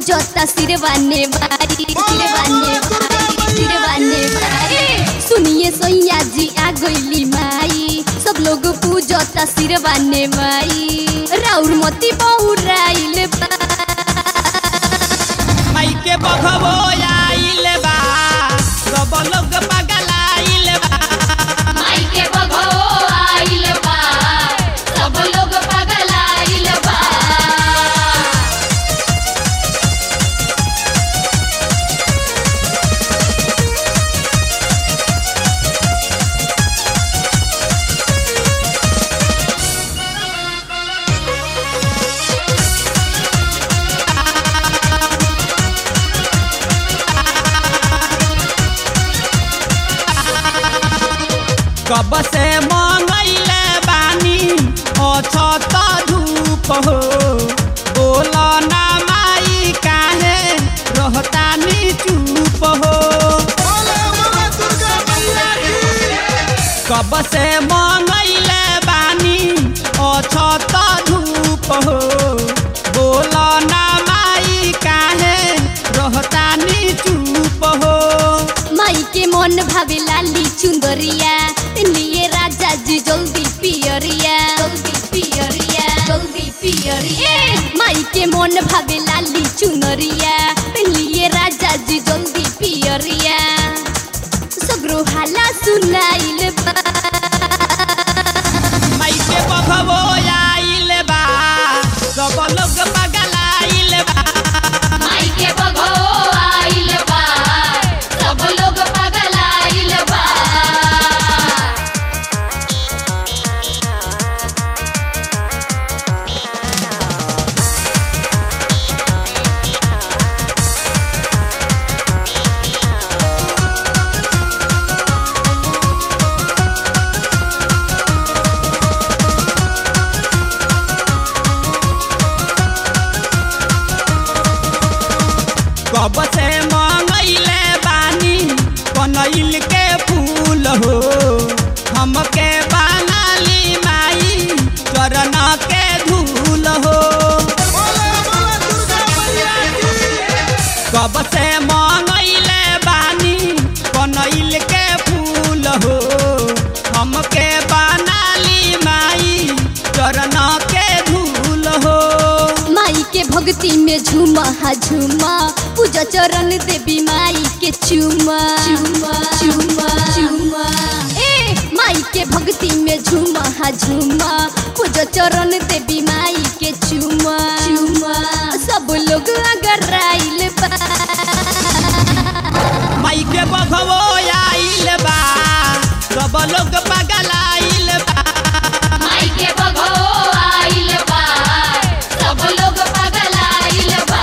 पूजता सिरवाने वारी सिरवाने वारी सिरवाने वारी सुनिए सैया जी आ गईली माई सब लोग पूजता सिरवाने माई राउर मती बहुराइल बा माई के बघबो आइल बा सब लोग पगलाइल बा माई के बघो आइल बा सब लोग पागल आइल बा कब से मंगैले बानी अछत धूप हो बोल ना माई काहे रहतानी चुप हो कब से मंगैले बानी अछत धूप हो बोल ना माई काहे रहतानी चुप हो माई के मन भावे लाली चुंदरिया लिए राजा जी जल्दी पियरिया जल्दी पियरिया जल्दी पियरिया माई के मन भावे लाली चुनरिया लिए राजा जी जल्दी पियरिया सगरो हाला सुनाइल बा माई के बघबो आइल बा सब लोग पगलाइल बा माई के बघो आइल बा सब लोग पागल आइल बा कब से मंगैले बानी कनैल के फूल हो हमके बनाली माई चरण के धूल हो कब से मंगैले बानी कनैल के फूल हो हमके बनाली माई चरण के धूल हो माई के भक्ति में झूमा हा झूमा पूजा चरण देवी माई के चूमा चूमा चूमा चूमा ए माई के भक्ति में झूमा हा झूमा पूजा चरण देवी माई के चूमा चूमा सब लोग अगर आइल बा माई के बघबो आइल बा सब लोग पगलाइल बा माई के बघो आइल बा सब लोग पागल आइल बा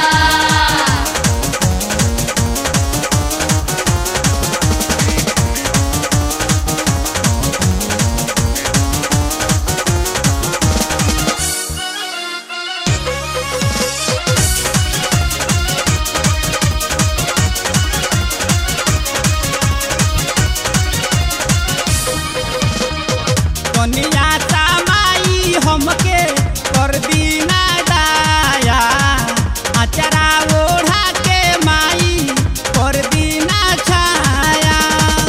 कनिया ता माई हमके कर दीना दाया अचरा ओढ़ा के माई कर दीना छाया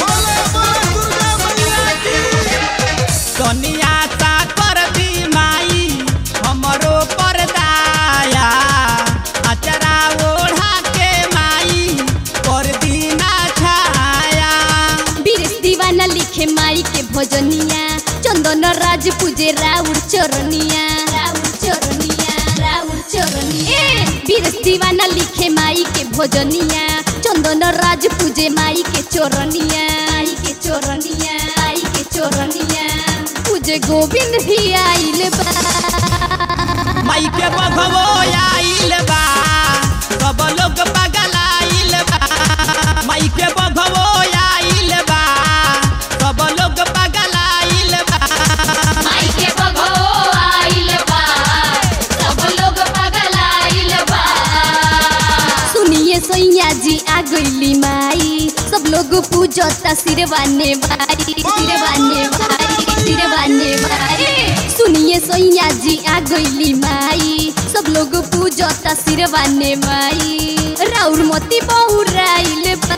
कनिया ता कर दी माई हमरो पर दाया अचरा ओढ़ा के माई कर दीना छाया बीरेश दीवाना लिखे माई के भजनिया चंदन राज पूजे राउर चरनिया राउर चरनिया राउर चरनिया बीरेश दीवाना लिखे माई के भजनिया चंदन राज पूजे माई के चरनिया माई के चरनिया माई के चरनिया पूजे गोविंद भी आइल बा माई के बघबो आइल बा सब लोग पगलाइल बा माई के बघबो आइल बा सब लोग पगलाइल बा माई के बघो आइल बा सब लोग पागल आइल बा सुनिए सैया जी आ गईली माई सब लोग पूजता सिरवाने वारी सिरवाने वारी सिरवाने वारी सुनिए सैया जी आ गईली माई सब लोग पूजता सिरवाने माई राउर मोती बहुराइल बा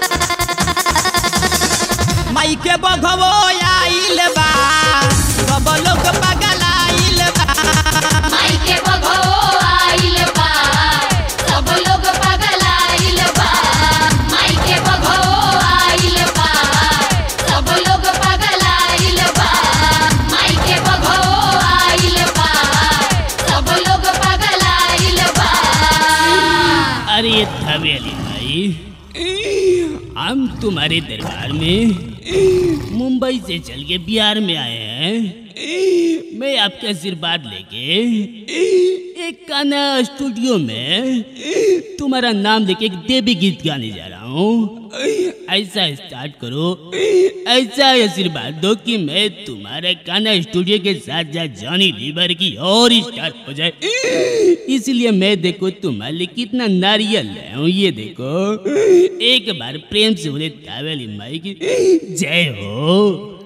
माई के बघवो आइल बा सब लोग पगलाइल बा माई के बघो आइल बा सब लोग पगलाइल बा माई के बघो आइल बा सब लोग पगलाइल बा माई के बघो आइल बा सब लोग पगलाइल बा अरे थवेली भाई हम तुम्हारे दरबार में मुंबई से चल के बिहार में आए हैं मैं आपके आशीर्वाद लेके एक गाना स्टूडियो में तुम्हारा नाम लेके एक देवी गीत गाने जा रहा हूँ ऐसा स्टार्ट करो ऐसा आशीर्वाद दो कि मैं तुम्हारे गाना स्टूडियो के साथ साथ जॉनी लीवर की और स्टार्ट हो जाए इसलिए मैं देखो तुम्हारे लिए कितना नारियल लाया हूँ ये देखो एक बार प्रेम से बोले तावेली माई की जय हो